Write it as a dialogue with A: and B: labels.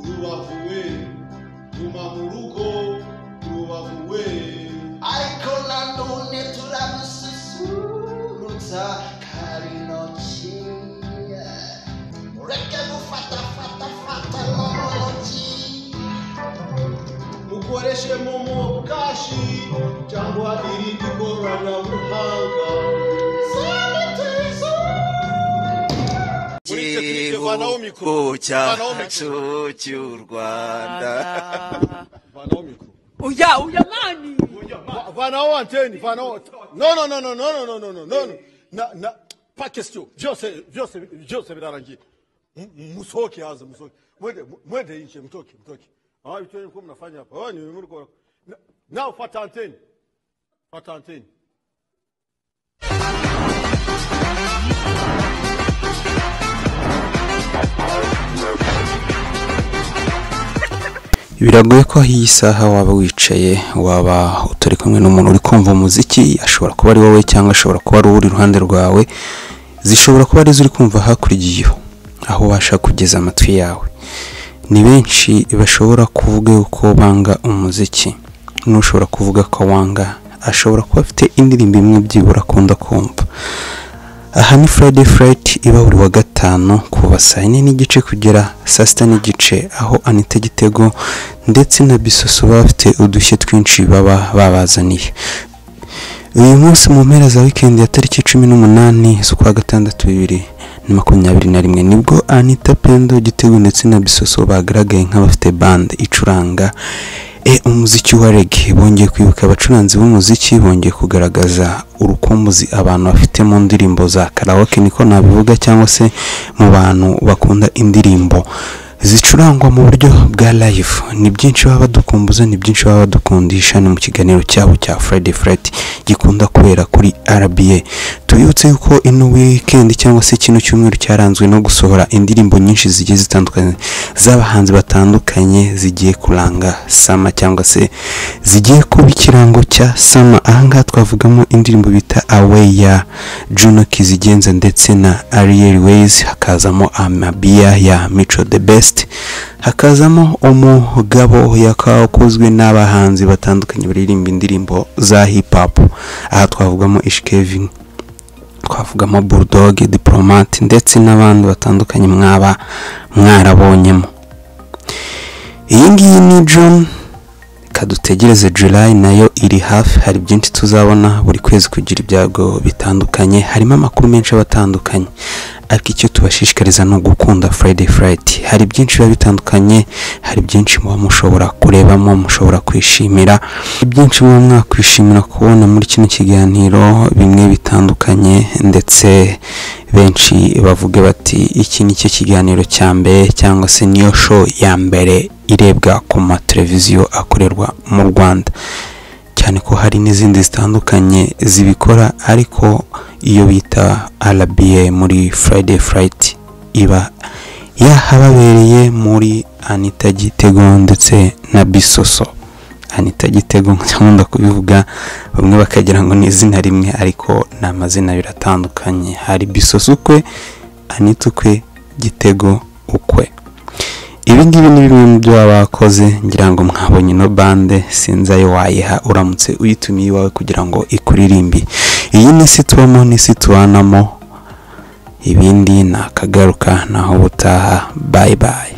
A: rubavuwe rumamurugo rubavuwe
B: ariko nanone turamususurutsa kari noki ureke gufata fata fata noki
A: mukoreshe momo kashi cyangwa irindi koranabuhanga
C: gihugu cyacu cy'u rwanda
A: vanaho mikoro
D: Oya, oya mani.
A: Va- vanaho anteni vanaho no no no no no no no no no no na na pa question byose byose byose birarangiye M- musoke haza musoke mwende mwende inche mtoke mtoke ah vitu vyenye mlikuwa mnafanya hapa wewe ni mliko nao fuata anteni fuata anteni
E: biragoye ko aho iyi saha waba wicaye waba utari kumwe n'umuntu uri kumva umuziki ashobora kuba ari wowe cyangwa ashobora kuba ari uri iruhande rwawe zishobora kuba ari zo uri kumva hakurikiyeho aho ubasha kugeza amatwi yawe ni benshi bashobora kuvuga yuko banga umuziki n'ushobora kuvuga ko wanga ashobora kuba afite indirimbo imwe byibura akunda kumva aha ni Friday Fright iba buri wa gatanu kuva saa yine n'igice kugera saa sita n'igice aho Anita Gitego ndetse na Bisoso baba bafite udushya twinshi baba babazaniye uyu munsi mu mpera za wikendi ya tariki cumi n'umunani z'ukwa gatandatu bibiri na makumyabiri na rimwe nibwo Anita Pendo Gitego ndetse na Bisoso bagaragaye nk'abafite band icuranga e umuziki wa reggae bongeye kwibuka abacuranzi b'umuziki bongeye kugaragaza urukumbuzi abantu bafite mu ndirimbo za karaoke niko nabivuga cyangwa se mu bantu bakunda indirimbo zicurangwa mu buryo bwa live ni byinshi baba badukumbuza ni byinshi baba badukundisha ni mu kiganiro cyabo cya Friday Friday gikunda kubera kuri RBA tubibutse yuko ino weekend cyangwa se kino cyumweru cyaranzwe no gusohora indirimbo nyinshi zigiye zitandukanye z'abahanzi batandukanye zigiye kuranga sama cyangwa se zigiye kuba ikirango cya sama ahangaha twavugamo indirimbo bita away ya Juno Kizigenza ndetse na Ariel Ways hakazamo Amabia ya Mico the Best hakazamo umugabo yakakozwe n'abahanzi batandukanye baririmba indirimbo za hip hop aha twavugamo Ish Kevin twavugamo bulldog diplomate ndetse n'abandi batandukanye mwaba mwarabonyemo iyi ngiyi ni john reka dutegereze july nayo iri hafi hari byinshi tuzabona buri kwezi kugira ibyago bitandukanye harimo amakuru menshi aba atandukanye ariko icyo tubashishikariza ni ugukunda friday fright hari byinshi biba bitandukanye hari byinshi muba mushobora kurebamo mushobora kwishimira ibyinshi muba mwakwishimira kubona muri kino kiganiro bimwe bitandukanye ndetse benshi bavuge bati iki ni cyo kiganiro cya mbere cyangwa se niyo show ya mbere irebwa ku mateleviziyo akorerwa mu rwanda cyane ko hari n'izindi zitandukanye zibikora ariko iyo bita RBA muri Friday Fright iba yahababereye muri Anita Gitego ndetse na Bisoso Anita Gitego nkunda kubivuga bamwe bakagira ngo ni izina rimwe ariko ni amazina abiri atandukanye hari Bisoso ukwe Anita ukwe Gitego ukwe ibi ngibi ni bimwe mu byo baba bakoze ngira ngo mwabonye ino bande sinzi ayo wayiha uramutse uyitumiye iwawe kugira ngo ikuririmbe iyi ni isi tubamo n'isi tubanamo ibindi ni akagaruka naho butaha bayi bayi